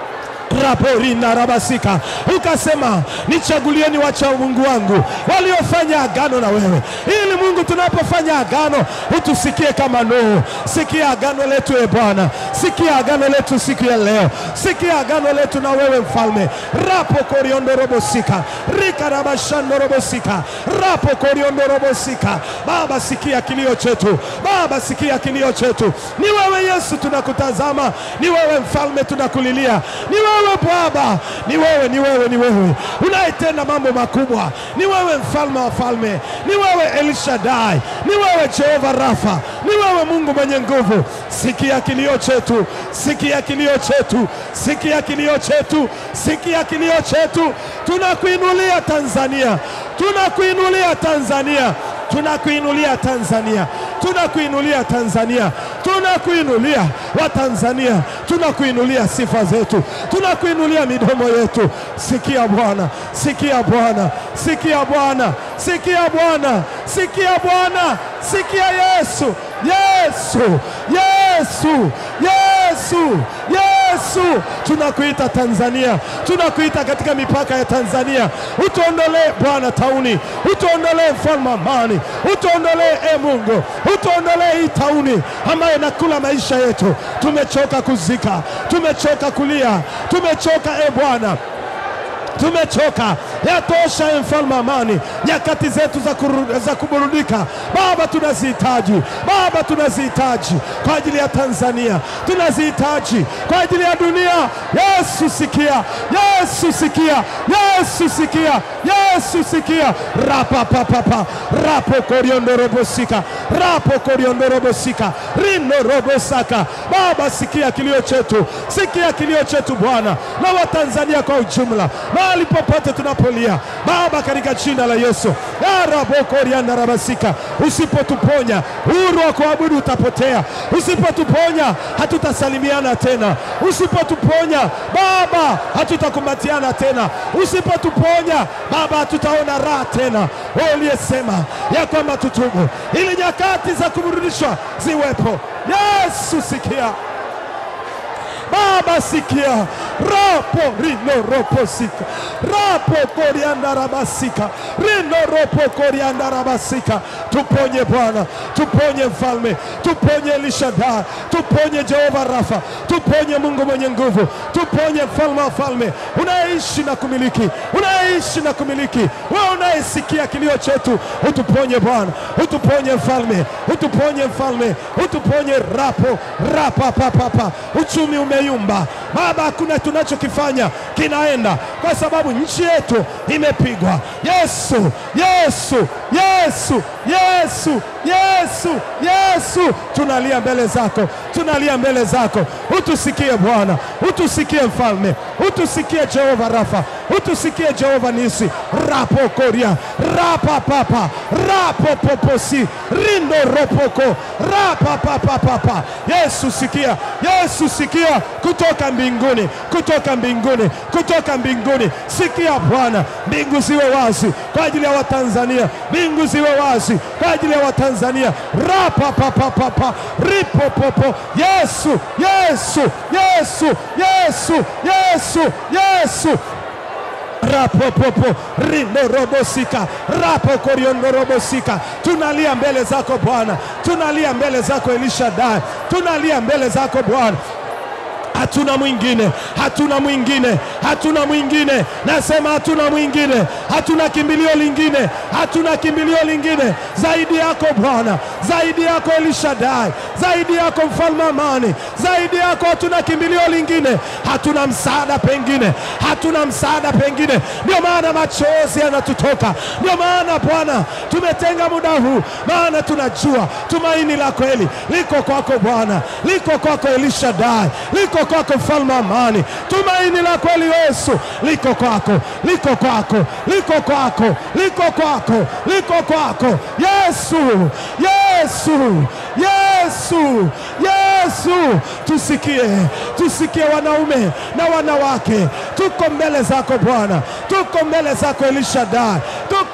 raporina rabasika, ukasema nichagulieni wacha Mungu wangu waliofanya agano na wewe, ili Mungu tunapofanya agano utusikie kama Nuhu. Sikia agano letu e Bwana, Sikia agano letu siku ya leo, sikia agano letu na wewe mfalme. rapo koriondo robosika rikarabashando robosika rapo koriondo robosika. Baba, sikia kilio chetu Baba, sikia kilio chetu. Ni wewe Yesu tunakutazama, ni wewe mfalme tunakulilia, ni wewe Baba, ni wewe, ni wewe, ni wewe unayetenda mambo makubwa, ni wewe mfalme wa falme, ni wewe El Shaddai, ni wewe Jehova Rafa, ni wewe Mungu mwenye nguvu. Sikia kilio chetu, sikia kilio chetu, sikia kilio chetu, sikia kilio chetu. Tunakuinulia Tanzania, tunakuinulia Tanzania, tunakuinulia Tanzania, tunakuinulia Tanzania, tunakuinulia Watanzania, tunakuinulia sifa zetu, tunakuinulia midomo yetu. Sikia Bwana, sikia Bwana, sikia Bwana, sikia Bwana, sikia Bwana, sikia Yesu, Yesu, Yesu, Yesu, Yesu, tunakuita Tanzania, tunakuita katika mipaka ya Tanzania. Utuondolee Bwana tauni, utuondolee mfalme amani, utuondolee e Mungu, utuondolee hii tauni ambayo inakula maisha yetu. Tumechoka kuzika, tumechoka kulia, tumechoka e Bwana tumechoka. Yatosha e mfalme amani, nyakati zetu za, kuru, za kuburudika Baba tunazihitaji, Baba tunazihitaji kwa ajili ya Tanzania, tunazihitaji kwa ajili ya dunia. Yesu sikia, Yesu sikia, Yesu sikia, Yesu sikia. rapapapapa rapo koriondorobosika rapo koriondorobosika rino robosaka. Baba sikia kilio chetu, sikia kilio chetu Bwana na Watanzania kwa ujumla mahali popote tunapolia Baba, katika jina la Yesu arabokoriandarabasika. Usipotuponya uhuru wa kuabudu utapotea. Usipotuponya hatutasalimiana tena. Usipotuponya Baba hatutakumbatiana tena. Usipotuponya Baba hatutaona raha tena. Wewe uliyesema ya kwamba tutubu ili nyakati za kuburudishwa ziwepo. Yesu sikia Baba sikia, rapo rino ropo sika rapo korianda rabasika rino ropo korianda rabasika. Tuponye Bwana, tuponye mfalme, tuponye Elishadai, tuponye Jehova Rafa, tuponye Mungu mwenye nguvu, tuponye mfalme wa falme, unayeishi na kumiliki, unayeishi na kumiliki, wewe unayesikia kilio chetu, utuponye Bwana, utuponye mfalme, utuponye mfalme, utuponye rapo rapa papapa. Uchumi umeyumba Baba, hakuna tunachokifanya kinaenda, kwa sababu nchi yetu imepigwa. Yesu, Yesu, Yesu, Yesu, Yesu, Yesu, tunalia mbele zako, tunalia mbele zako. Utusikie Bwana, utusikie mfalme, utusikie Jehova Rafa, utusikie Jehova Nisi. rapo koria rapa papa rapo poposi rindo ropoko rapa papa papa. Yesu sikia, Yesu sikia kutoka mbinguni, kutoka mbinguni, kutoka mbinguni. Sikia Bwana, mbingu ziwe wazi kwa ajili ya Watanzania, mbingu ziwe wazi kwa ajili ya Watanzania. rapa papa papa ripo popo. Yesu, Yesu, Yesu, Yesu, Yesu, Yesu rapopopo rindo robosika rapo koriondo robosika. Tunalia mbele zako Bwana, tunalia mbele zako Elishadai, tunalia mbele zako Bwana. Hatuna mwingine, hatuna mwingine, hatuna mwingine. Nasema hatuna mwingine, hatuna kimbilio lingine, hatuna kimbilio lingine zaidi yako Bwana, zaidi yako Elishadai, zaidi yako mfalme amani, zaidi yako hatuna kimbilio lingine, hatuna msaada pengine, hatuna msaada pengine. Ndio maana machozi yanatutoka, ndio maana Bwana tumetenga muda huu, maana tunajua tumaini la kweli liko kwako Bwana, liko kwako Elishadai, liko kwako mfalme amani. Tumaini la kweli Yesu liko kwako, liko kwako, liko kwako, liko kwako, liko kwako Yesu, Yesu, Yesu, Yesu. Tusikie, tusikie wanaume na wanawake, tuko mbele zako Bwana, tuko mbele zako Elishadai, tuko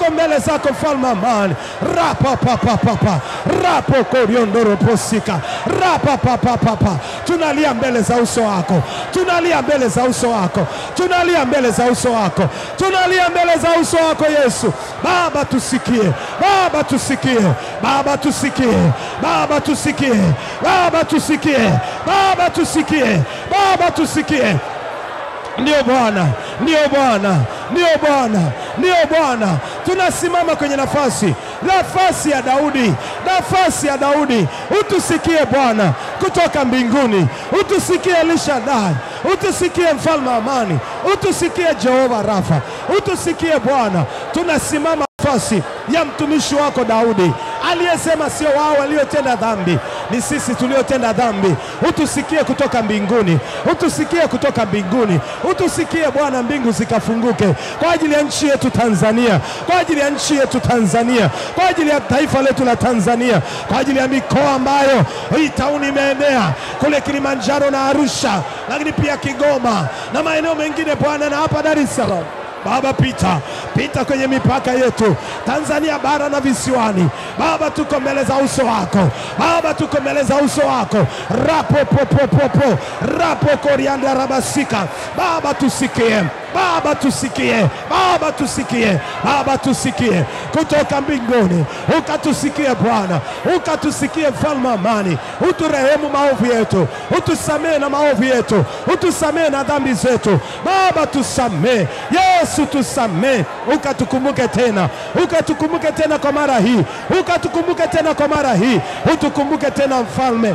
tuko mbele zako mfalme wa amani. rapapapapapa rapo koriondoroposika rapapapapapa tunalia mbele za uso wako, tunalia mbele za uso wako, tunalia mbele za uso wako, tunalia mbele za uso wako Yesu. Baba tusikie, Baba tusikie, Baba tusikie, Baba tusikie, Baba tusikie, Baba tusikie, Baba tusikie. Ndiyo Bwana, ndiyo Bwana, ndiyo Bwana, ndiyo Bwana. Tunasimama kwenye nafasi, nafasi ya Daudi, nafasi ya Daudi. Utusikie Bwana kutoka mbinguni, utusikie Elishadai, utusikie mfalme wa amani, utusikie Jehova Rafa, utusikie Bwana. Tunasimama nafasi ya mtumishi wako Daudi aliyesema sio wao waliotenda dhambi, ni sisi tuliotenda dhambi. Utusikie kutoka mbinguni, utusikie kutoka mbinguni, utusikie Bwana, mbingu zikafunguke kwa ajili ya nchi yetu Tanzania, kwa ajili ya nchi yetu Tanzania, kwa ajili ya taifa letu la Tanzania, kwa ajili ya mikoa ambayo hii tauni imeenea kule Kilimanjaro na Arusha, lakini pia Kigoma na maeneo mengine Bwana, na hapa Dar es Salaam. Baba, pita pita kwenye mipaka yetu Tanzania bara na visiwani. Baba, tuko mbele za uso wako Baba, tuko mbele za uso wako rapopopopopo rapo korianda rabasika. Baba, tusikie Baba, tusikie Baba, tusikie Baba, tusikie kutoka mbinguni, ukatusikie Bwana, ukatusikie mfalme wa amani, uturehemu maovu yetu, utusamehe na maovu yetu, utusamehe na dhambi zetu Baba, tusamehe Yesu, tusamehe, ukatukumbuke tena, ukatukumbuke tena kwa mara hii, ukatukumbuke tena kwa mara hii, utukumbuke tena mfalme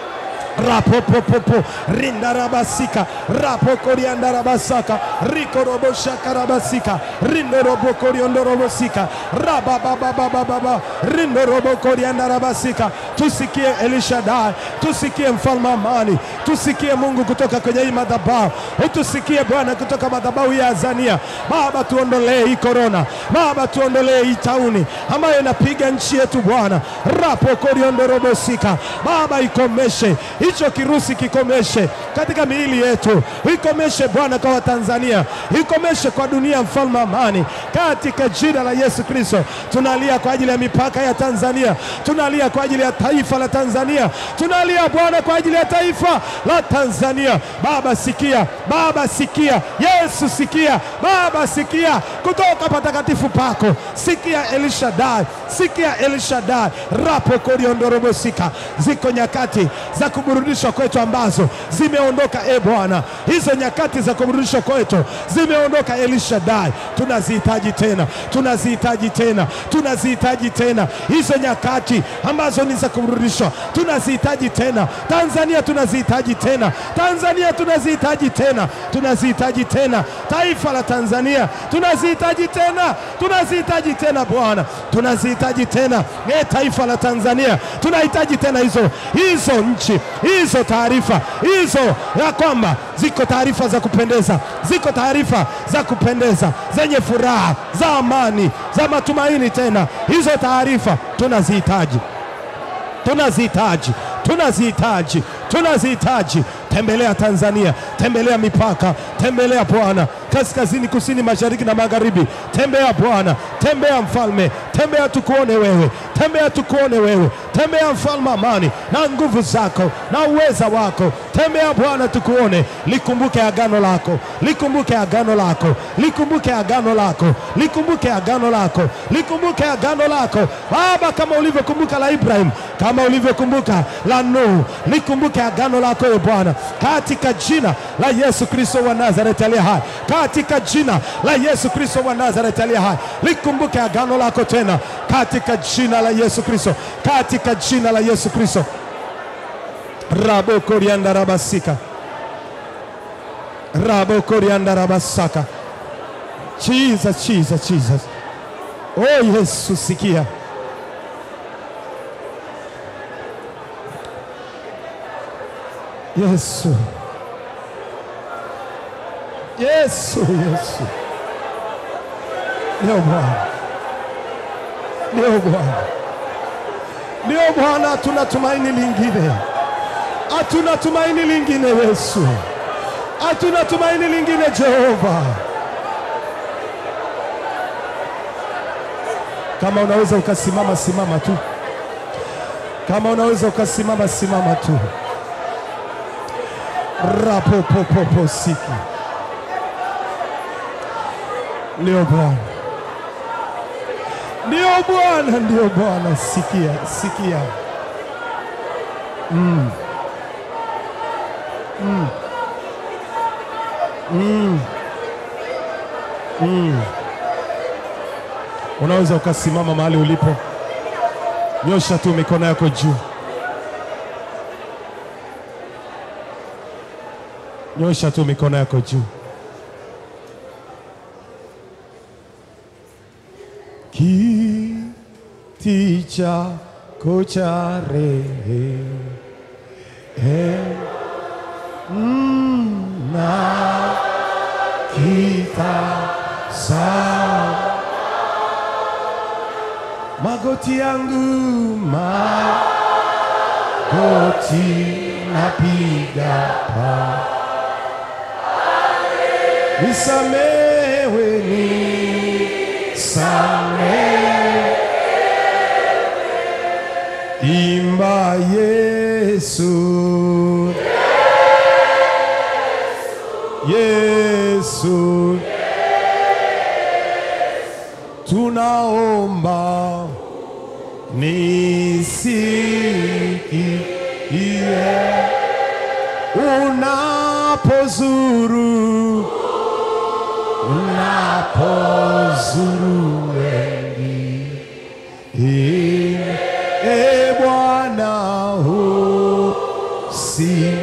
rapopopopo rindarabasika rapokoriandarabasaka rikoroboshakarabasika rindorobokoriondorobosika rababababababa rindorobokoriandarabasika tusikie Elishadai, tusikie mfalme wa amani, tusikie Mungu kutoka kwenye hii madhabahu, utusikie Bwana kutoka madhabahu ya Azania. Baba, tuondolee hii korona, Baba, tuondolee hii tauni ambayo inapiga nchi yetu Bwana, rapokoriondorobosika Baba, ikomeshe hicho kirusi, kikomeshe katika miili yetu, ikomeshe Bwana kwa Watanzania, ikomeshe kwa dunia, mfalme wa amani, katika jina la Yesu Kristo. Tunalia kwa ajili ya mipaka ya Tanzania, tunalia kwa ajili ya taifa la Tanzania, tunalia Bwana kwa ajili ya taifa la Tanzania. Baba sikia, Baba sikia, Yesu sikia, Baba sikia kutoka patakatifu pako, sikia Elishadai, sikia Elishadai rapo koriondorobosika. Ziko nyakati za kuburudishwa kwetu ambazo zimeondoka, e Bwana, hizo nyakati za kuburudishwa kwetu zimeondoka. Elishadai, tunazihitaji tena, tunazihitaji tena, tunazihitaji tena hizo nyakati ambazo ni za kuburudishwa, tunazihitaji tena. Tanzania tunazihitaji tena, Tanzania tunazihitaji tena, tunazihitaji tena, taifa la Tanzania tunazihitaji tena, tunazihitaji tena Bwana, tunazihitaji tena e, taifa la Tanzania tunahitaji tena hizo hizo nchi hizo taarifa hizo, ya kwamba ziko taarifa za kupendeza, ziko taarifa za kupendeza zenye furaha za amani za matumaini. Tena hizo taarifa tunazihitaji, tunazihitaji, tunazihitaji, tunazihitaji. Tembelea Tanzania, tembelea mipaka, tembelea Bwana kaskazini, kusini, mashariki na magharibi. Tembea Bwana, tembea mfalme, tembea tukuone wewe, tembea tukuone wewe, tembea mfalme amani na nguvu zako na uweza wako. Tembea Bwana tukuone, likumbuke agano lako, likumbuke agano lako, likumbuke agano lako, likumbuke agano lako, likumbuke agano lako Baba, kama ulivyokumbuka la Ibrahim, kama ulivyokumbuka la Nuhu, likumbuke agano lako e Bwana, katika jina la Yesu Kristo wa Nazareti aliye hai, katika jina la Yesu Kristo wa Nazareti aliye hai, likumbuke agano lako tena, katika jina la Yesu Kristo, katika jina la Yesu Kristo. rabo korianda rabasika rabo korianda rabasaka Jesus, Jesus, Jesus. Oh Yesu, sikia Yesu, Yesu, Yesu, ndio Bwana, ndio Bwana, ndio Bwana. Hatuna tumaini lingine, hatuna tumaini lingine Yesu, hatuna tumaini lingine Jehova. Kama unaweza ukasimama, simama tu. Kama unaweza ukasimama, simama tu. rapopopopo siki ndio Bwana, ndio Bwana, ndio Bwana. Sikia, sikia. Mm. Mm. Mm. Mm. Unaweza ukasimama mahali ulipo, nyosha tu mikono yako juu, nyosha tu mikono yako juu. Kiti chako cha rehema kitazama magoti yangu magoti napiga pa nisamewe nisamewe imba Yesu Yesu tunaomba nisikie unapozuru unapozuru wengi e Bwana usi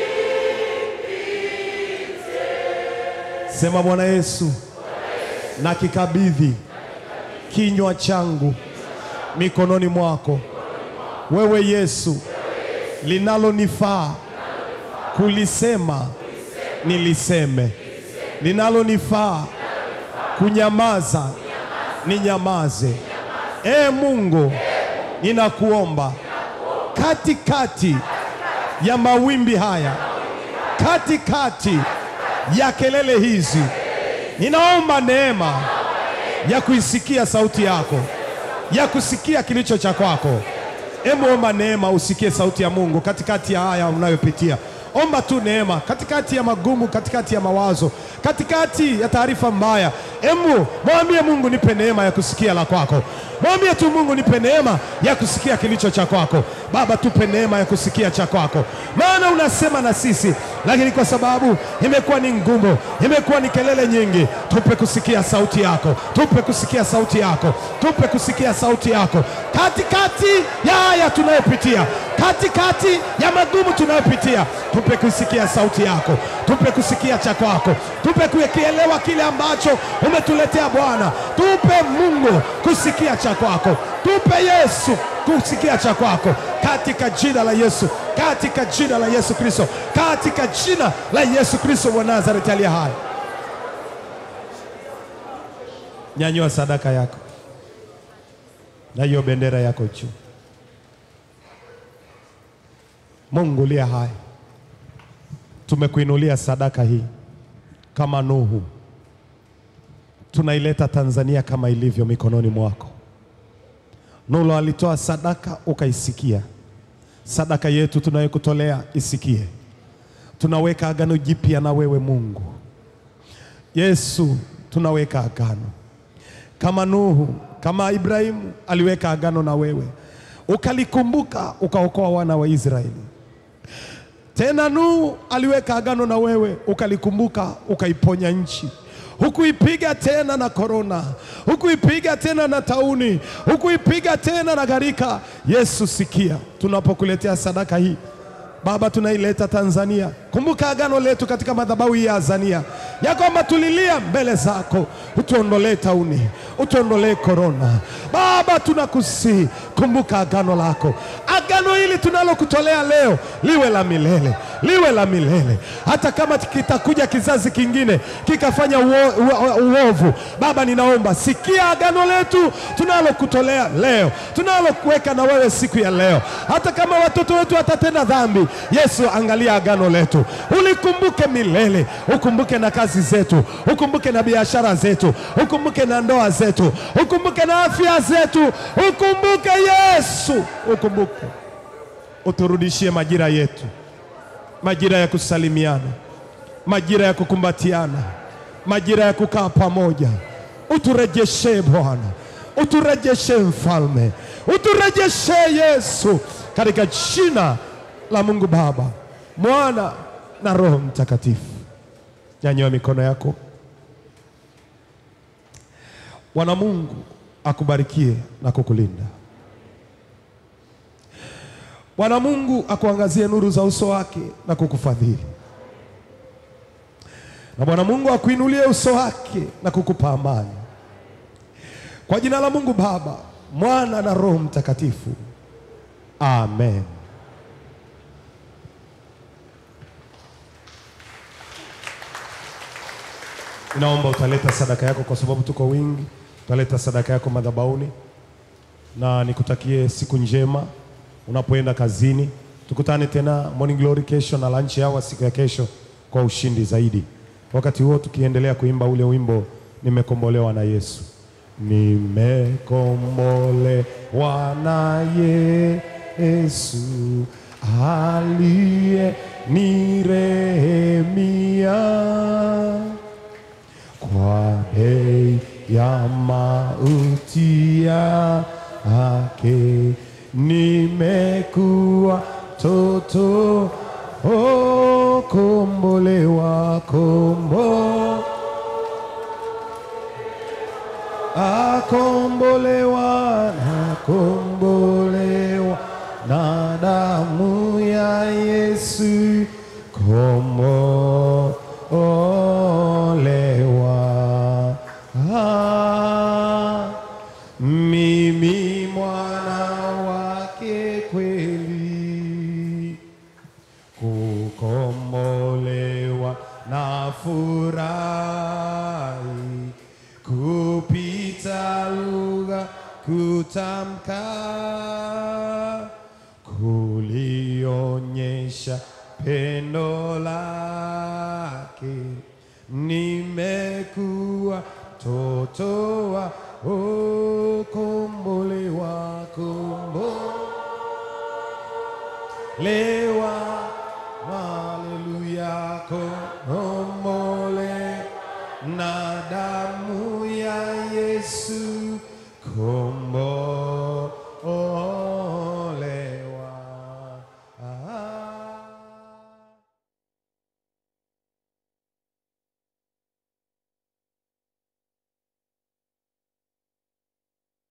sema Bwana Yesu na kikabidhi kinywa changu mikononi mwako wewe Yesu, linalonifaa kulisema niliseme, linalonifaa kunyamaza ninyamaze. E Mungu, ninakuomba katikati ya mawimbi haya, katikati ya kelele hizi, ninaomba neema ya kuisikia sauti yako, ya kusikia kilicho cha kwako. Hebu omba neema usikie sauti ya Mungu katikati ya haya unayopitia. Omba tu neema katikati ya magumu, katikati ya mawazo, katikati ya taarifa mbaya. Hebu mwambie Mungu, nipe neema ya kusikia la kwako. Mwambie tu Mungu, nipe neema ya kusikia kilicho cha kwako. Baba, tupe neema ya kusikia cha kwako, maana unasema na sisi, lakini kwa sababu imekuwa ni ngumu, imekuwa ni kelele nyingi, tupe kusikia sauti yako, tupe kusikia sauti yako, tupe kusikia sauti yako katikati ya haya tunayopitia, katikati ya magumu tunayopitia, tupe kusikia sauti yako, tupe kusikia cha kwako, tupe kukielewa kile ambacho umetuletea Bwana. Tupe Mungu kusikia cha kwako, tupe Yesu kusikia cha kwako, katika jina la Yesu, katika jina la Yesu Kristo, katika jina la Yesu Kristo wa Nazareti aliye hai. Nyanyua sadaka yako na hiyo bendera yako juu. Mungu liye hai, tumekuinulia sadaka hii kama Nuhu, tunaileta Tanzania kama ilivyo mikononi mwako. Nuhu alitoa sadaka ukaisikia, sadaka yetu tunayokutolea isikie. Tunaweka agano jipya na wewe Mungu Yesu, tunaweka agano kama Nuhu, kama Ibrahimu aliweka agano na wewe, ukalikumbuka ukaokoa wana wa Israeli. Tena Nuhu aliweka agano na wewe, ukalikumbuka ukaiponya nchi. Hukuipiga tena na korona, hukuipiga tena na tauni, hukuipiga tena na gharika. Yesu, sikia tunapokuletea sadaka hii Baba, tunaileta Tanzania. Kumbuka agano letu katika madhabahu hii ya Azania, ya kwamba tulilia mbele zako, utuondolee tauni, utuondolee korona. Baba, tunakusihi, kumbuka agano lako. Agano hili tunalokutolea leo liwe la milele, liwe la milele. Hata kama kitakuja kizazi kingine kikafanya uo- uo- uovu, Baba, ninaomba sikia agano letu tunalokutolea leo, tunalokuweka na wewe siku ya leo. Hata kama watoto wetu watatenda dhambi, Yesu, angalia agano letu, ulikumbuke milele, ukumbuke na kazi zetu, ukumbuke na biashara zetu, ukumbuke na ndoa zetu, ukumbuke na afya zetu, ukumbuke Yesu, ukumbuke, uturudishie majira yetu, majira ya kusalimiana, majira ya kukumbatiana, majira ya kukaa pamoja. Uturejeshe Bwana, uturejeshe Mfalme, uturejeshe Yesu, katika jina la Mungu Baba, Mwana na Roho Mtakatifu. Nyanyua mikono yako. Bwana Mungu akubarikie na kukulinda. Bwana Mungu akuangazie nuru za uso wake na kukufadhili. Na Bwana Mungu akuinulie uso wake na kukupa amani. Kwa jina la Mungu Baba, Mwana na Roho Mtakatifu. Amen. Naomba utaleta sadaka yako kwa sababu tuko wingi. Utaleta sadaka yako madhabahuni, na nikutakie siku njema unapoenda kazini. Tukutane tena Morning Glory kesho na lunch hour siku ya kesho kwa ushindi zaidi. Wakati huo tukiendelea kuimba ule wimbo nimekombolewa na Yesu. Nimekombolewa na Yesu aliye nirehemia kwa bei ya mauti yake nimekuwa toto oh, kombolewa kombo akombolewa na kombolewa na damu ya Yesu kombolewa ah, mimi mwana wake kweli kukombolewa na furahi kupita lugha kutamka kulionyesha pendo lake nimekuwa toto wa oh, kombolewa kombolewa haleluya kombolewa na damu ya Yesu